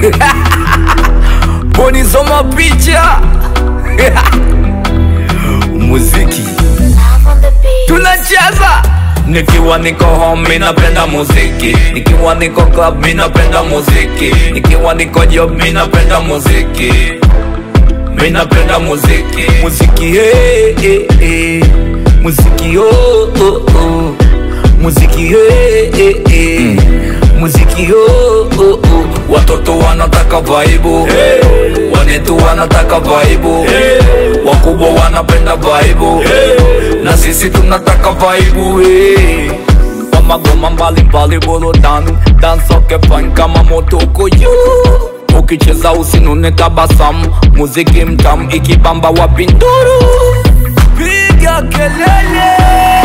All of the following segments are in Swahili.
Bonizoma picha muziki tunacheza nikiwa niko home mi napenda muziki nikiwa niko club mi napenda muziki nikiwa niko job mi napenda muziki mi napenda muziki muziki hey, hey, hey. muziki oh, oh, oh. muziki hey, hey, hey. muziki oh, oh, oh. watoto wanataka vaibu hey. wanetu wanataka vaibu hey. wakubwa wanapenda vaibu hey. na sisi tunataka vaibu hey. Kwa magoma mbalimbali burudani dansoke fine kama moto uko juu ukicheza usinune tabasamu muziki mtamu ikibamba wapinduru piga kelele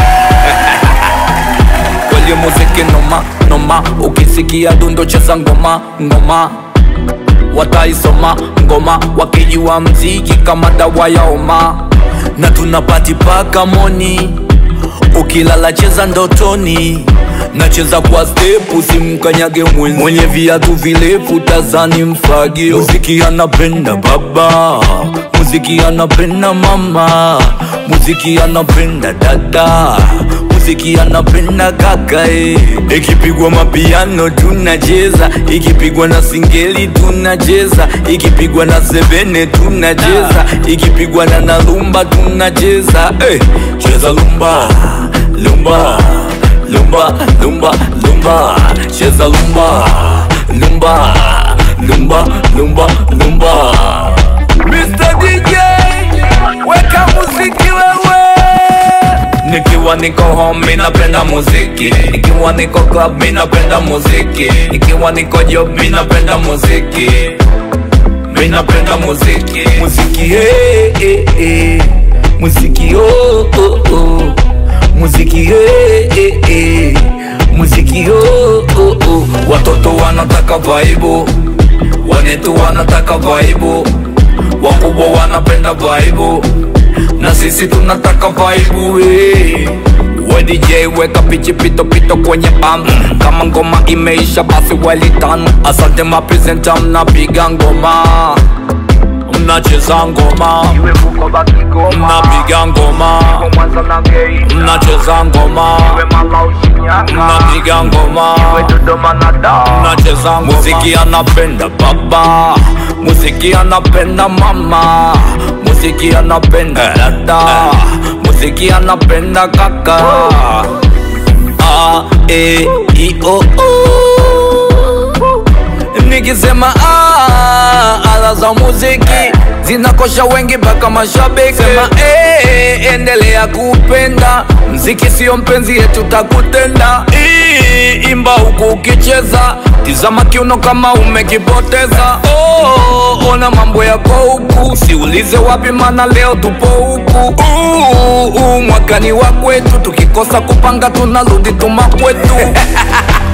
kweli muziki noma noma ukisikia dundo cheza ngoma ngoma wataisoma ngoma wakijua mziki kama dawa ya homa na tunapati paka moni ukilala cheza ndotoni nacheza kwa stepu simkanyage mwenzi mwenye viatu virefu tazani mfagi muziki anapenda baba muziki anapenda mama muziki anapenda dada muziki anapenda kaka eh. ikipigwa mapiano tunacheza ikipigwa na singeli tunacheza ikipigwa na sebene tunacheza ikipigwa na nalumba tunacheza eh. cheza lumba lumba lumba lumba lumba cheza lumba lumba lumba lumba lumba Mr. DJ weka muziki wewe nikiwa niko home mi napenda muziki nikiwa niko club mi napenda muziki nikiwa niko job mi napenda muziki mi napenda muziki muziki hey, hey, hey. muziki oh, oh, oh. muziki hey, hey, hey. muziki oh, oh, oh. watoto wanataka vaibu wanetu wanataka vaibu wakubwa wanapenda vaibu na sisi tunataka vaibu hey. We DJ weka pichi pito pito kwenye bam kama ngoma imeisha basi welitan asante mapresenta mnapiga ngoma mnacheza ngoma mnapiga ngoma mnacheza ngoma mnapiga ngoma mnacheza ngoma muziki anapenda baba muziki anapenda mama muziki anapenda dada muziki anapenda kaka a e i o o nikisema ah, ala za muziki zinakosha wengi mpaka mashabiki sema eh, endelea kupenda mziki sio mpenzi yetu takutenda Ii, imba huku ukicheza tizama kiuno kama umekipoteza oh, ona mambo yako huku siulize wapi mana leo tupo huku uh, uh, mwakani wa kwetu tukikosa kupanga tunarudi tuma kwetu